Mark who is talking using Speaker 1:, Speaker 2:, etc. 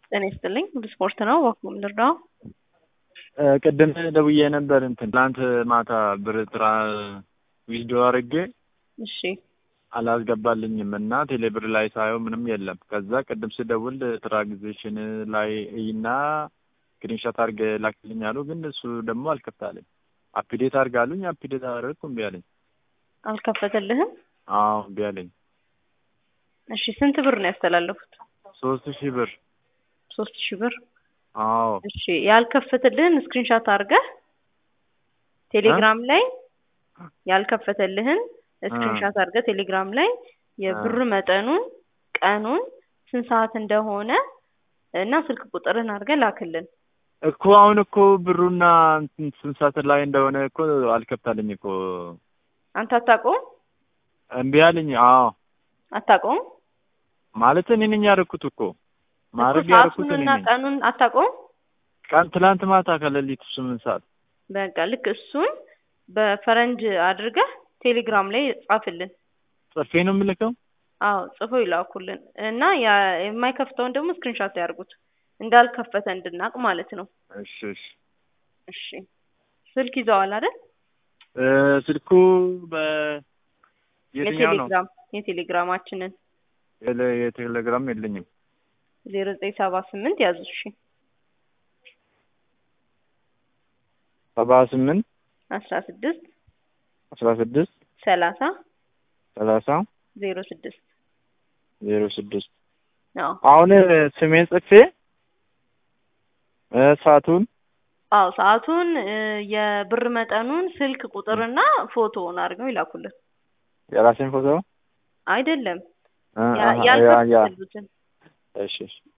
Speaker 1: ጤና ይስጥልኝ። ሁሉ ስፖርት ነው። ወኩም ልርዳው።
Speaker 2: ቅድም ደውዬ ነበር እንትን ትናንት ማታ ብር ጥራ ዊዝዶ አድርጌ
Speaker 1: እሺ
Speaker 2: አላስገባልኝም እና ቴሌብር ላይ ሳየው ምንም የለም። ከዛ ቅድም ስደውል ትራንዛክሽን ላይ እና ስክሪንሾት አድርገ ላክልኝ አሉ። ግን እሱ ደግሞ አልከፍታለኝ። አፕዴት አድርጋሉኝ አፕዴት አደረግኩ እምቢ አለኝ።
Speaker 1: አልከፈተልህም?
Speaker 2: አዎ እምቢ አለኝ።
Speaker 1: እሺ ስንት ብር ነው ያስተላለፉት?
Speaker 2: ሶስት ሺህ ብር
Speaker 1: ሶስት ሺህ ብር
Speaker 2: አዎ
Speaker 1: እሺ ያልከፈተልህን ስክሪንሻት አድርገህ ቴሌግራም ላይ ያልከፈተልህን ስክሪንሻት አድርገህ ቴሌግራም ላይ የብር መጠኑን፣ ቀኑን፣ ስንት ሰዓት እንደሆነ እና ስልክ ቁጥርህን አድርገህ ላክልን።
Speaker 2: እኮ አሁን እኮ ብሩና እንትን ስንት ሰዓት ላይ እንደሆነ እኮ አልከፍታልኝ እኮ
Speaker 1: አንተ አታውቀውም?
Speaker 2: እምቢ አለኝ። አዎ
Speaker 1: አታውቀውም?
Speaker 2: ማለት እኔ ነኝ ያደረኩት እኮ ማድረግ
Speaker 1: እኮ
Speaker 2: ያደረኩት እኔ
Speaker 1: ሰዓቱንና
Speaker 2: ነኝ።
Speaker 1: ቀኑን አታውቀውም?
Speaker 2: ቀን ትላንት ማታ ከሌሊቱ ስምንት ሰዓት
Speaker 1: በቃ ልክ እሱን በፈረንጅ አድርገህ ቴሌግራም ላይ ጻፍልን።
Speaker 2: ጽፌ ነው የምልከው።
Speaker 1: አዎ ጽፈው ይላኩልን እና ያ- የማይከፍተውን ደግሞ ስክሪንሻት ያርጉት እንዳልከፈተ እንድናቅ ማለት ነው።
Speaker 2: እሺ እሺ።
Speaker 1: እሺ ስልክ ይዘዋል አይደል?
Speaker 2: እ ስልኩ በ የትኛው ነው?
Speaker 1: የቴሌግራም የቴሌግራማችንን
Speaker 2: የለ- የቴሌግራም የለኝም።
Speaker 1: ዜሮ ዘጠኝ ሰባ ስምንት ያዙ። እሺ
Speaker 2: ሰባ ስምንት
Speaker 1: አስራ ስድስት
Speaker 2: አስራ ስድስት
Speaker 1: ሰላሳ
Speaker 2: ሰላሳ
Speaker 1: ዜሮ ስድስት
Speaker 2: ዜሮ ስድስት
Speaker 1: አዎ
Speaker 2: አሁን ስሜን ጽፌ እ ሰዓቱን
Speaker 1: አዎ ሰዓቱን እ፣ የብር መጠኑን ስልክ ቁጥርና ፎቶውን አድርገው ይላኩልን።
Speaker 2: የራሴን ፎቶ
Speaker 1: አይደለም
Speaker 2: እ፣
Speaker 1: ያ-
Speaker 2: አሀ፣ ያ ያ
Speaker 1: ያልከፈሉትን
Speaker 2: እሺ እሺ